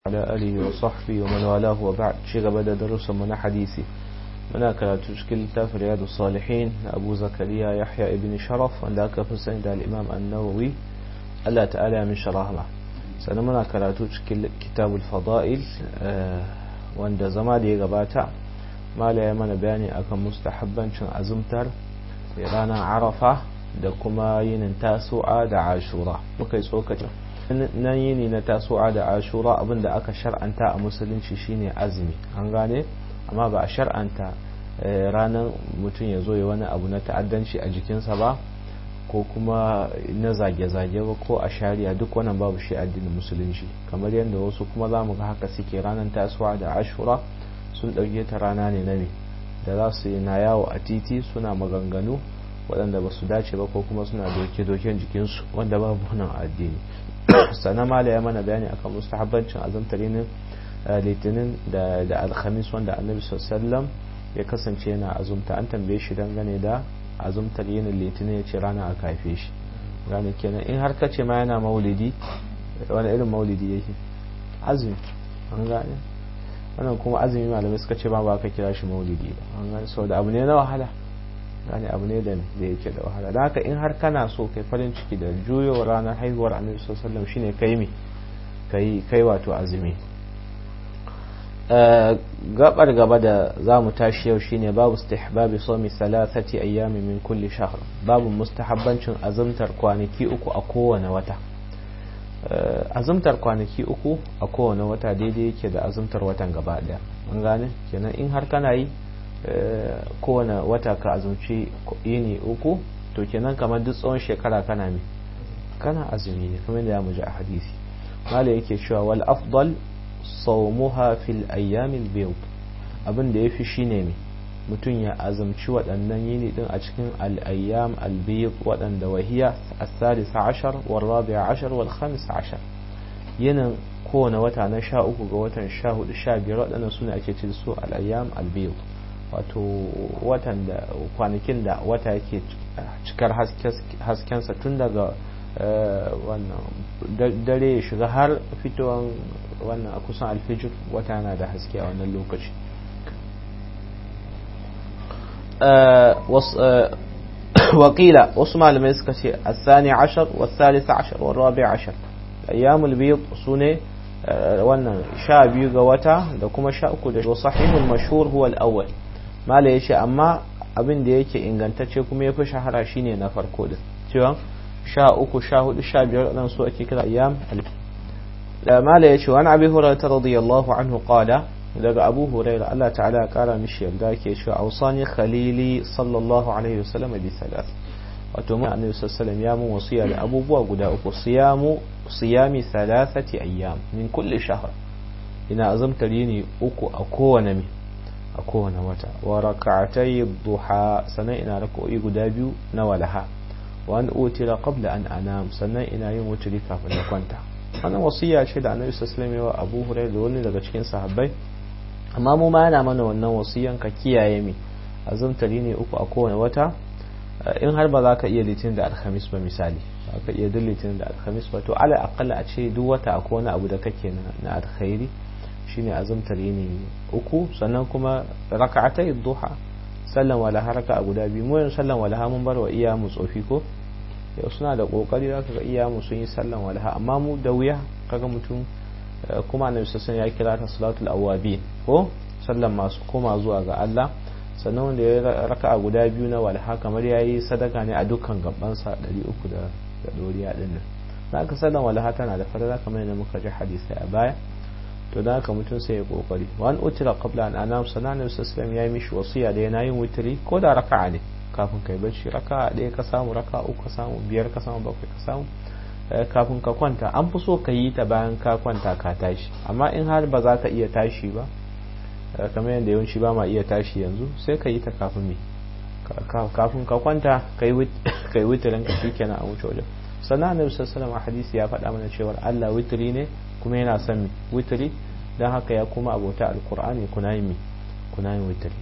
على آله وصحبه ومن والاه وبعد شيء بدأ درس من حديثي muna karatu cikin littafin riyadu salihin na abu zakariya yahya ibn sharaf wanda aka fi sani da al'imam annawawi allah ta'ala ya min sharahma sannan muna karatu cikin kitabul fada'il wanda zama da ya gabata mala ya mana bayani akan mustahabbancin azumtar ranar arafa da kuma yinin tasu'a da ashura muka yi tsokacin nan yini na tasu'a da ashura abinda aka shar'anta a musulunci shine azumi an gane amma ba a shar'anta ranar mutum ya zo ya wani abu na ta'addanci a jikinsa ba ko kuma na zage-zage ba ko a shari'a duk wannan babu shi addinin musulunci kamar yadda wasu kuma za mu ga haka suke ranar tasowa da ashura sun ɗauke ta rana ne na me da za su yi na yawo a titi suna maganganu waɗanda ba su dace ba ko kuma suna doke-doken jikinsu wanda babu nan addini sannan mala ya mana bayani akan mustahabbancin azumtar litinin da alhamis wanda annabi sallam ya kasance yana azumta an tambaye shi dangane da azumtar yinin litinin ya ce rana a kafe shi gane kenan in har kace ma yana maulidi wani irin maulidi yake azumi an gane wannan kuma azumi malamai suka ce ba ba ka kira shi maulidi ba an gane saboda abu ne na wahala gane abu ne da da yake da wahala da haka in har kana so kai farin ciki da juyowar ranar haihuwar annabi sallallahu shine kai mi kai kai wato azumi gabar gaba da za mu tashi yau shine babu istihbabi somi salasati ayyami min kulli shahr babu mustahabbancin azumtar kwanaki uku a kowane wata azumtar kwanaki uku a kowane wata daidai yake da azumtar watan gaba daya an gane kenan in har kana yi kowane wata ka azumci yini uku to kenan kamar duk tsawon shekara kana me kana azumi ne kamar da ya muji a hadisi mala yake cewa wal afdal saumuha fil ayyamil bayd abin da yafi shine me mutum ya azumci waɗannan yini din a cikin al-ayyam al-bayd waɗanda wahiya as-salisa ashar wal rabi'a ashar wal khamis ashar yinin kowane wata na sha uku ga watan sha hudu sha biyar waɗannan suna ake ce su al-ayyam al-bayd wato watan da kwanakin da wata yake cikar haskensa tun daga wannan dare ya shiga har fitowar wannan a kusan alfijir wata yana da haske a wannan lokaci wakila wasu malamai suka ce asani ashar wasalisa ashar warabi ashar ayyamul biyu su ne wannan sha biyu ga wata da kuma sha uku da sahihul mashhur huwa al-awwal mala yace amma abin da yake ingantacce kuma yafi shahara shine na farko din cewa sha uku sha hudu sha biyar nan su ake kira ayyam da mala ya ce wani abi hurairah radiyallahu anhu qala daga abu hurairah Allah ta'ala ya kara mishi yarda ke cewa ausani khalili sallallahu alaihi wasallam bi salat wato mun annabi sallallahu ya mun wasiya da abubuwa guda uku siyamu siyami thalathati ayyam min kulli shahr ina azumtar yini uku a kowane mi a kowane wata wa rak'atay duha sanan ina rak'o'i guda biyu na walaha wa an utira qabla an anam sannan ina yin wuturi kafin na kwanta wannan wasiya ce da annabi sallallahu alaihi wasallam Abu Hurairah da wani daga cikin sahabbai amma mu ma yana mana wannan wasiyan ka kiyaye mi azumtari ne uku a kowane wata in har ba za ka iya litinin da alhamis ba misali ba ka iya duk litinin da alhamis ba to ala akalla a ce duk wata akwai wani abu da kake na alkhairi shine azumtari ne uku sannan kuma raka'atai duha sallan walaha raka a guda biyu mu yanzu sallan walaha mun bar wa iya mu tsofi ko yau suna da kokari za ka ga iya mu sun yi sallan walaha amma mu da wuya kaga mutum kuma annabi sassan ya kira ta salatul awabin ko sallan masu koma zuwa ga Allah sannan wanda ya raka a guda biyu na walaha kamar ya yi sadaka ne a dukkan gabansa 300 da doriya din nan za ka sallan walaha tana da farada kamar yadda muka ji hadisai a baya to da haka mutum sai ya kokari wani utira qabla an anam sanan sallallahu ya yi mishi wasiya da yana yin wutiri ko da raka'a ne kafin kai bacci raka'a ɗaya ka samu raka'a uku ka samu biyar ka samu bakwai ka samu kafin ka kwanta an fi so ka yi ta bayan ka kwanta ka tashi amma in har ba za ka iya tashi ba kamar yadda yawanci ba ma iya tashi yanzu sai ka yi ta kafin me kafin ka kwanta ka yi wutirin ka shikenan a wuce wajen sannan annabi sallallahu alaihi hadisi ya faɗa mana cewa Allah witiri ne kuma yana son witiri don haka ya kuma abota alkur'ani kuna yin kuna yin witiri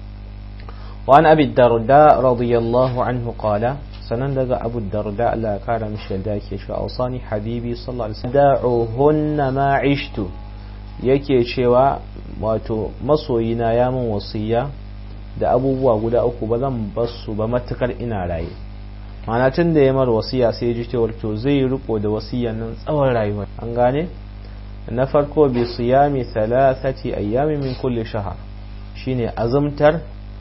وعن أبي الدرداء رضي الله عنه قال سنندق أبو الدرداء لا كان مش يلداك يشفى أوصاني حبيبي صلى الله عليه وسلم دعوهن ما عشت yake cewa wato masoyina ya min wasiya da abubuwa guda uku ba zan basu ba matukar ina raye mana tun da ya mar wasiya sai ji cewar to zai riko da wasiyan nan tsawon rayuwa an gane na farko bi siyami thalathati ayyami min kulli shahar shine azumtar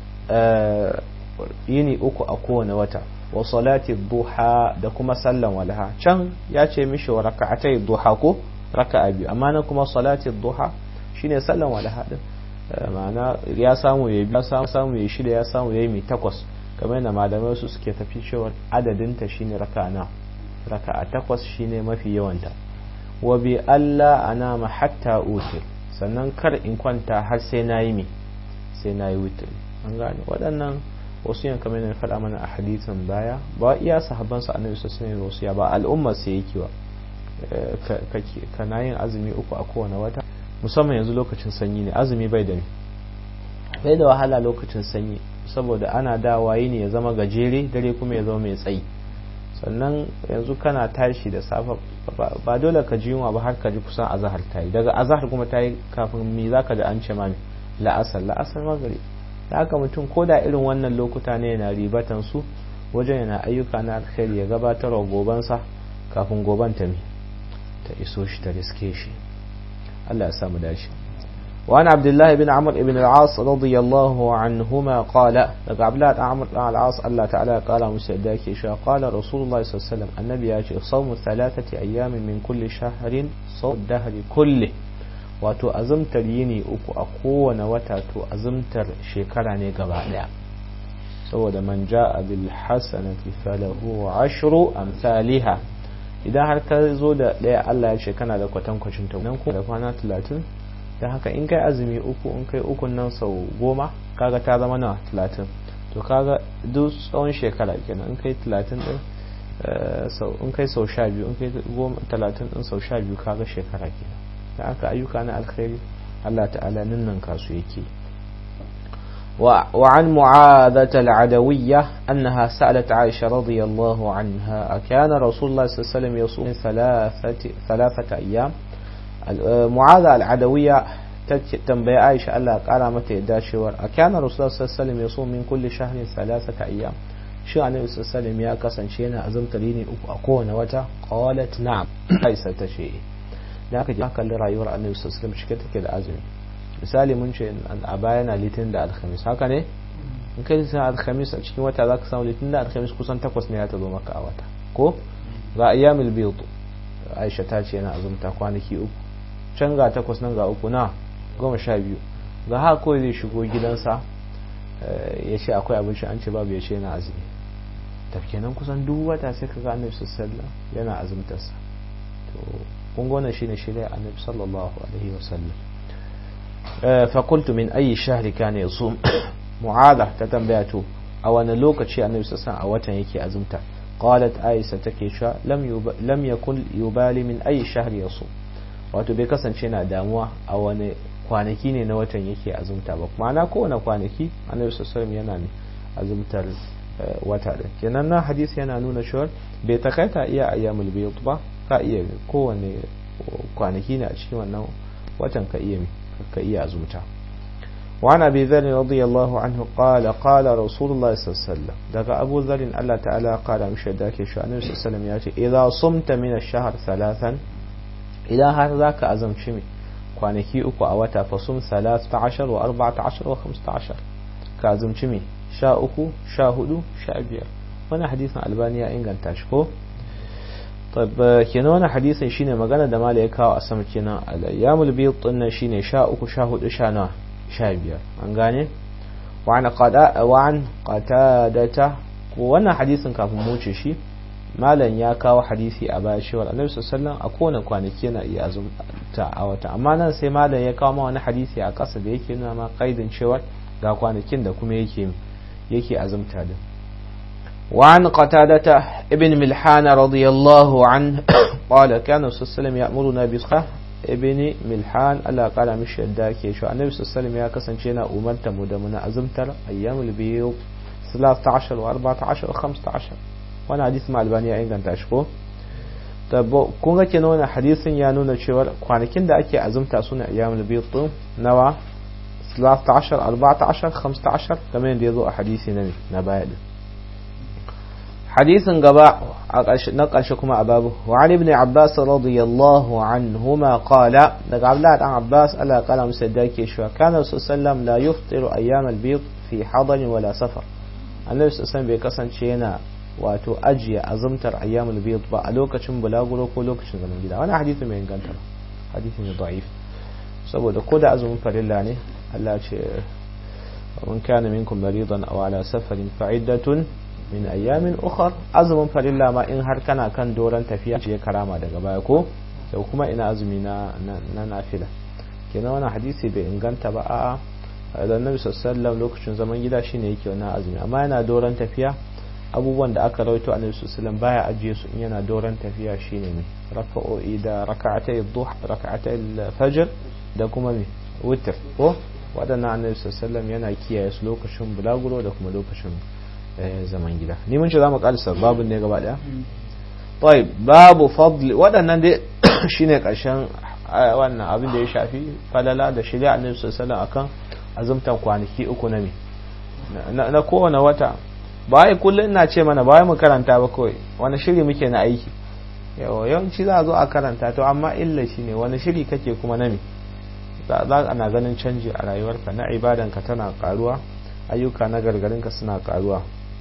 yini uku a kowane wata wa salati duha da kuma sallan walha can ya ce mishi wa raka'atai duha ko raka'a biyu amma na kuma salati duha shine sallan walha din ma'ana ya samu ya biya samu ya shida ya samu ya yi mai takwas kamar yana malamai su suke tafi cewa adadinta shine raka'a na raka'a takwas shine mafi yawanta wa bi Allah anama hatta utir sannan kar in kwanta har sai na yi mi sai na yi wutir an gane waɗannan wasu yan kamar yana faɗa mana a hadisin baya ba iya sahabban sa annabi sallallahu alaihi wasallam ba al'umma sai yake wa kana yin azumi uku a kowane wata musamman yanzu lokacin sanyi ne azumi bai da bai da wahala lokacin sanyi saboda ana dawa ne ya zama gajere dare kuma ya zama mai tsayi sannan yanzu kana tashi da safa ba dole ka ji yunwa ba har ka ji kusan azahar ta yi daga azahar kuma ta yi kafin mi za ka da an ce ma la'asar la'asar magari da haka mutum ko da irin wannan lokuta ne yana ribatan su wajen yana ayyuka na alkhairi ya gabatar wa gobansa kafin goban ta mi ta iso shi ta riske shi Allah ya samu dashi وعن عبد الله بن عمرو بن العاص رضي الله عنهما قال لك عبد الله بن عمرو بن العاص الله تعالى قال مسعداك قال رسول الله صلى الله عليه وسلم النبي يأتي صوم ثلاثة أيام من كل شهر صوم الدهر كله wato azumtar yini uku a kowane wata to azumtar shekara ne gaba daya saboda man ja'a bil hasanati falahu ashru amsalha idan har ka zo da daya Allah ya ce kana da kwatankwacin ta nan ko da kwana 30 da haka in kai azumi uku in kai ukun nan sau goma kaga ta zama na talatin to kaga duk tsawon shekara kenan in kai talatin din in kai sau sha biyu in kai talatin din sau sha biyu kaga shekara kenan da haka ayyuka na alkhairi Allah ta'ala nan kasu yake وعن معاذة العدوية أنها سألت عائشة رضي الله عنها أكان رسول الله صلى الله عليه وسلم يصوم ثلاثة, ثلاثة أيام معاذة العدوية تنبي عائشة الله قال متى داشور أكان رسول الله صلى الله عليه وسلم يصوم من كل شهر ثلاثة أيام شو عن النبي صلى الله عليه وسلم يا كسن شينا أزم تليني أكون وتا قالت نعم ليس تشيء لكن جاء كل رأيور النبي صلى الله عليه وسلم شكتك الأزم misali mun ce a baya na litin da alhamis haka ne in kai litin da alhamis a cikin wata za ka samu litin da alhamis kusan takwas ne ya ta zo maka a wata ko ga ayyamil biyut aisha ta ce yana azumta kwanaki uku can ga takwas nan ga uku na goma sha biyu ga haka kawai zai shigo gidansa ya ce akwai abinci an ce babu ya ce yana azumi tafkenan kusan duk wata sai ka ga annabi sallallahu yana azumtarsa to kun gona shine shirya annabi sallallahu alaihi wasallam فقلت من أي شهر كان يصوم معاذة تتنبأت أو أن لوكتشي النبي صلى الله عليه وسلم أو يكي أزمتا قالت آيسة تكيشا لم, يب... لم يكن يبالي من أي شهر يصوم wato bai kasance na damuwa a wani kwanaki ne na watan yake azumta ba ma'ana kowane kwanaki annabi sallallahu yana ne azumtar wata da kenan na hadisi yana nuna cewa bai takaita iya ayyamul bayd ba ka iya kowane kwanaki ne a cikin wannan watan ka iya ka iya azumta وعن أبي ذر رضي الله عنه قال قال رسول الله صلى الله عليه وسلم دقى أبو ذر الله تعالى قال مش ذاك شو النبي صلى الله عليه وسلم يأتي إذا صمت من الشهر ثلاثا إذا هذا ذاك أزم شمي kwanaki uku a wata fasum salatu ashar wa arba'ata ashar wa khamsata ashar ka azumci me sha uku sha hudu sha biyar wani hadisin albani ya inganta shi ko طيب kenan wani hadisin shine magana da mala ya kawo a sama kenan al-ayyamul bayd din shine sha uku sha hudu sha nawa sha biyar an gane wa an qada wa an qatadata ko wannan hadisin kafin mu wuce shi malam ya kawo hadisi a baya cewa annabi sallallahu a kowane kwanaki yana iya azumta a wata amma nan sai malam ya kawo ma wani hadisi a ƙasa da yake nuna ma kaidin cewa ga kwanakin da kuma yake yake azumta din وعن قتادة ابن ملحان رضي الله عنه قال كان صلى الله عليه وسلم يأمرنا بصحة ابن ملحان ألا قال مش يداك شو النبي صلى الله عليه وسلم يا كسن شينا أمرت مدمنا أزمتر أيام البيض 13 و14 و15 وانا حديث مع البانية إن كانت أشكو kun ga kenan wannan hadisin ya nuna cewa kwanakin da ake azumta suna ayyamul bid nawa 13 14 15 kamar yadda yazo a hadisi na na baya din hadisin gaba na ƙarshe kuma a babu wa ali ibn abbas radiyallahu anhuma qala daga abdullah dan abbas Allah kala musa da yake cewa kana sallam la yuftiru ayyam al-bid fi hadan wala safar annabi sallallahu bai kasance yana wato ajiye azumtar ayyam al-bid ba a lokacin bulaguro ko lokacin zaman gida wannan hadisi mai inganta ba hadisi ne da'if saboda ko da azumin farilla ne Allah ce man kana minkum maridan aw ala safarin fa'iddatun min ayyamin ukhar azumin farilla ma in har kana kan doron tafiya ce karama daga baya ko da kuma ina azumi na na nafila kenan wannan hadisi bai inganta ba a'a da Annabi sallallahu lokacin zaman gida shine yake wannan azumi amma yana doron tafiya abubuwan da aka rawaito Annabi sallallahu baya ajiye su in yana doron tafiya shine ne raka'o'i da raka'atay ad-duha raka'atay al-fajr da kuma me witr ko waɗannan Annabi sallallahu yana kiyaye su lokacin bulaguro da kuma lokacin zaman gida ni mun ce za mu kalisa babin ne gaba daya طيب babu fadli waɗannan dai shine ƙarshen wannan abin da ya shafi falala da shirya annabi sallallahu akan azumtan kwanaki uku na me na kowane wata ba ai kullum ina ce mana ba mu karanta ba kawai wani shiri muke na aiki yawanci za a zo a karanta to amma illa shine wani shiri kake kuma na me za ana ganin canji a rayuwarka na ibadanka tana karuwa ayyuka na gargarinka suna karuwa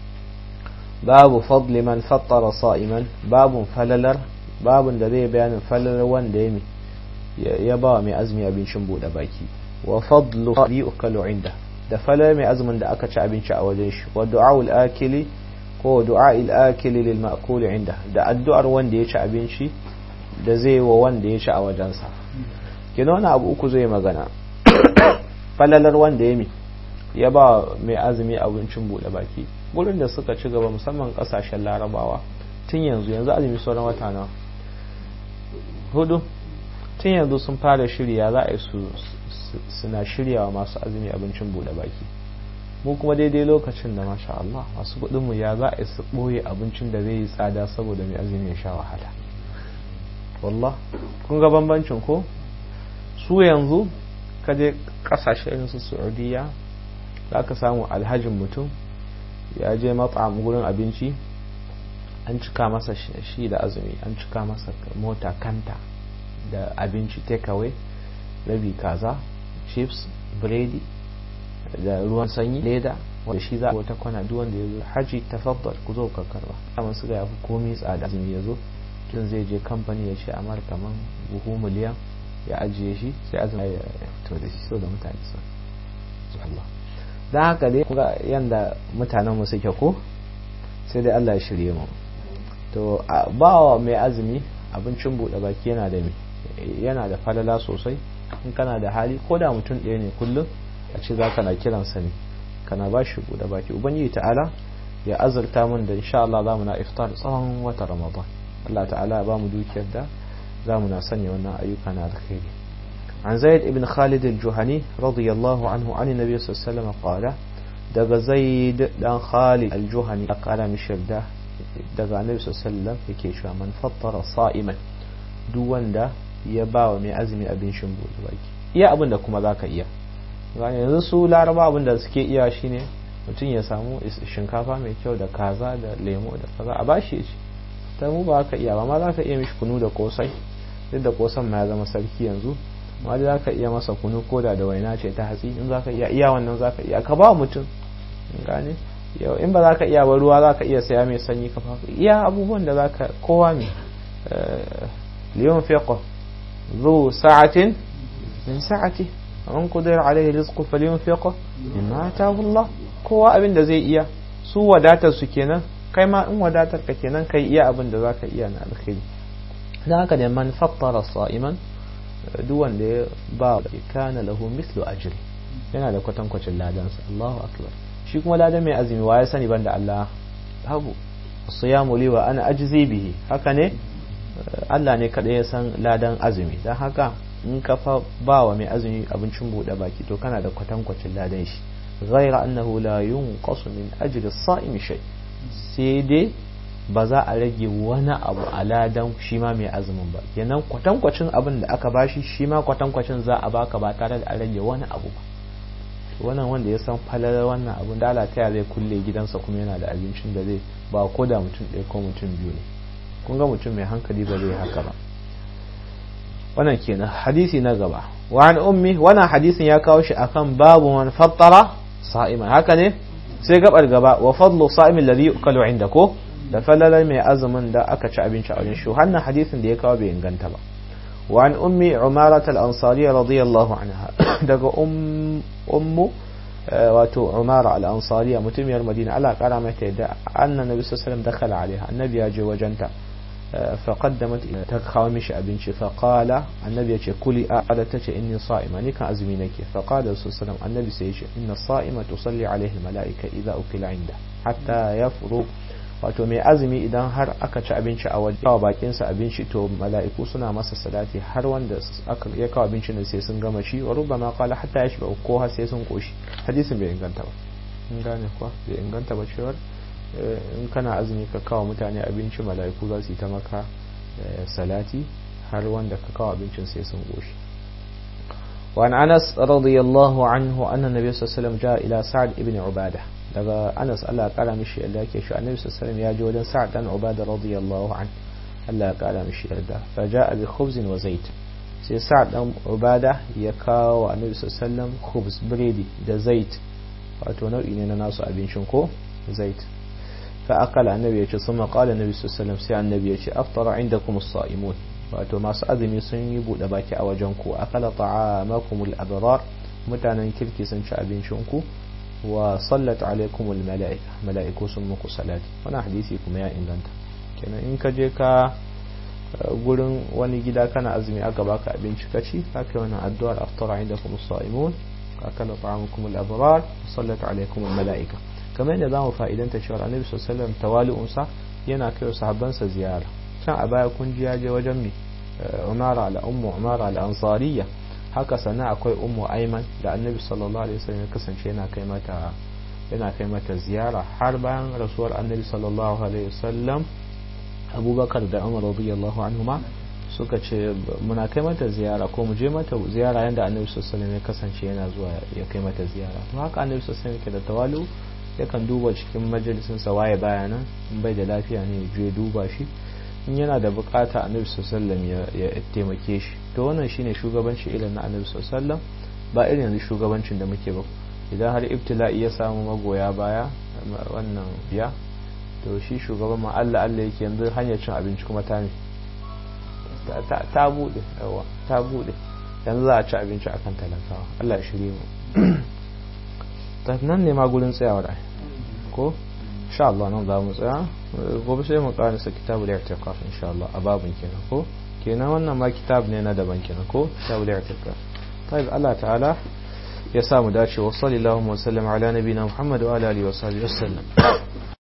babu fadli man fattara sa'iman babun falalar babun da zai bayanin falalar wanda ya ya ba mai azumi abincin bude baki wa fadlu qadi ukalu inda da falalar mai azumin da aka ci abinci a wajen shi wa du'aul akili ko du'ail akili lil ma'kul inda da addu'ar wanda ya ci abinci da zai wa wanda ya ci a wajensa kina wani abu uku zai magana falalar wanda ya mi ya ba mai azumi abincin bude baki gurin da suka ci gaba musamman kasashen larabawa tun yanzu yanzu azumi sauran wata na hudu tun yanzu sun fara shirya za a yi su suna shiryawa masu azumi abincin bude baki mu kuma daidai lokacin da masha Allah masu kudinmu ya za a yi su ɓoye abincin da zai yi tsada saboda mai azumi ya sha wahala wallah kun ga bambancin ko su yanzu kaje kasashe irin su saudiya za ka samu alhajin mutum ya je matsam gurin abinci an cika masa shi da azumi an cika masa mota kanta da abinci takeaway rabi kaza chips biredi da ruwan sanyi leda wanda shi za a wata kwana duk wanda ya zo haji tafaddal ku zo ka karba amma su ga yafi komai tsada azumi ya zo tun zai je kamfani ya ce amar kaman buhu miliyan ya ajiye shi sai azumi ya fito da shi so da mutane su Allah don haka dai kuga yanda mutanen mu suke ko sai dai Allah ya shirye mu to ba wa mai azumi abincin buɗe baki yana da yana da falala sosai in kana da hali ko da mutum ɗaya ne kullum a ce za ka na kiransa ne kana ba shi buɗe baki ubangiji ta'ala ya azurta mun da insha Allah za mu na iftar tsawon wata ramadan Allah ta'ala ya ba mu dukiyar da za mu na sanya wannan ayyuka na alkhairi عن زيد بن خالد الجهني رضي الله عنه عن النبي صلى الله عليه وسلم قال دغ زيد دان خالد الجهني قال مشر ده دغ النبي صلى الله عليه وسلم yake cewa man fattara sa'iman duk wanda ya bawa mai azumi abin shimbo baki iya abin da kuma zaka iya gane yanzu su laraba abin da suke iya shine mutum ya samu shinkafa mai kyau da kaza da lemo da kaza a bashi ya ci ta mu ba ka iya ba ma za ka iya mishi kunu da kosai duk da kosan ma ya zama sarki yanzu amma da za ka iya masa kunu koda da waina ce ta hatsi in za ka iya iya wannan za ka iya ka ba mutum gane yau in ba za ka iya ba ruwa za ka iya saya mai sanyi ka fafa iya abubuwan da za ka kowa mai liyon fiqo zu sa'atin min sa'ati an kudur alaihi rizqu falyon fiqo mimma atahu Allah kowa abin da zai iya su wadatar su kenan kai ma in wadatar ka kenan kai iya abin da za ka iya na alkhairi dan haka da man fattara sa'iman duk wanda ya ba kana lahu mislu ajri yana da kwatankwacin ladansa Allahu akbar shi kuma ladan mai azumi wa ya sani banda Allah babu siyamu li wa ana ajzi bihi haka ne Allah ne kadai ya san ladan azumi dan haka in ka fa ba wa mai azumi abincin bude baki to kana da kwatankwacin ladan shi ghaira annahu la yunqasu min ajri as-sa'imi shay sai dai ba za a rage wani abu a ladan shi ma mai azumin ba kenan kwatankwacin abin da aka bashi shi ma kwatankwacin za a baka ba tare da a rage wani abu ba wannan wanda ya san falar wannan abin da Allah ta zai kulle gidansa kuma yana da abincin da zai ba ko da mutum ɗaya ko mutum biyu ne kun ga mutum mai hankali ba zai haka ba wannan kenan hadisi na gaba wa an ummi wannan hadisin ya kawo shi akan babu man fattara sa'iman haka ne sai gabar gaba wa fadlu sa'imin ladhi yukalu inda ko da falalar mai azumin da aka ci abinci a wajen shi wannan hadisin da ya kawo bai inganta ba wa an ummi umarat al-ansariya radiyallahu anha daga ummu wato umara al-ansariya mutumiyar madina Allah kara mata yadda anna nabi sallallahu alaihi wasallam dakhala alaiha annabi ya je wajenta فقدمت تخاو مشي أبنشي فقال النبي يقول كلي أعدتك إني صائمة نكا أزمينك فقال صلى الله عليه وسلم النبي سيشي إن الصائمة تصلي عليه الملائكة إذا أكل عنده حتى يفرغ wato mai azumi idan har aka ci abinci a waje kawo bakinsa abinci to mala'iku suna masa salati har wanda aka ya kawo abinci ne sai sun gama shi wa rubba ma qala hatta ya shiga ko har sai sun koshi hadisin bai inganta ba in gane kuwa bai inganta ba cewar in kana azumi ka kawo mutane abinci mala'iku za su yi ta maka salati har wanda ka kawo abincin sai sun goshi وعن أنس رضي الله عنه أن النبي صلى الله عليه وسلم جاء إلى سعد بن عبادة daga Anas Allah ya kara mishi yadda yake shi Annabi sallallahu alaihi ya je wajen Sa'd dan Ubada radiyallahu an Allah ya kara mishi yarda fa ja'a bi khubzin wa zait sai Sa'd dan Ubada ya kawo Annabi sallallahu alaihi wasallam khubz biredi da zait wato nau'i ne na nasu abincin ko zait فأقل النبي يجي ثم قال النبي صلى الله عليه وسلم سي النبي يجي أفطر عندكم الصائمون wato masu azumi sun yi buɗe baki a wajen ku akala ta'amakumul abrar mutanen kirki sun ci abincin ku wa sallat alaikumul mala'ika mala'iku sun muku salati wannan hadisi kuma ya inganta kenan in ka je ka gurin wani gida kana azumi aka baka abinci ka ci haka wannan addu'ar aftara indakum as-sa'imun akala ta'amakumul abrar sallat alaikumul mala'ika kamar yadda zamu fa'idanta cewa annabi sallallahu alaihi wasallam tawali'unsa yana kai sahabbansa ziyara can a baya kun ji je wajen mi umara ala ummu umara al ansariya haka sana akwai ummu aiman da annabi sallallahu alaihi wasallam ya kasance yana kai mata yana kai mata ziyara har bayan rasuwar annabi sallallahu alaihi wasallam abubakar da umar radiyallahu anhuma suka ce muna kai mata ziyara ko mu je mata ziyara yanda annabi sallallahu alaihi wasallam ya kasance yana zuwa ya kai mata ziyara to haka annabi sallallahu alaihi wasallam yake da tawalu yakan duba cikin majalisin sa waye bayanan in bai da lafiya ne je duba shi in yana da bukata annabi sallallahu ya taimake shi to wannan shine shugabanci irin na annabi sallallahu ba irin yanzu shugabancin da muke ba idan har ibtila'i ya samu magoya baya wannan biya to shi shugaban ma Allah Allah yake yanzu hanyar cin abinci kuma ta ta bude yawa ta bude yanzu za a ci abinci akan talakawa Allah ya shirye mu nan ne ma gurin tsayawar ai ko insha Allah nan za mu tsaya gobe sai mu karasa kitabul i'tiqaf insha Allah a babin kenan ko kenan wannan ma kitab ne na daban kenan ko kitabul i'tiqaf طيب الله تعالى ya samu dace wa sallallahu wa sallam ala nabiyina Muhammad wa ala alihi wa sahbihi wasallam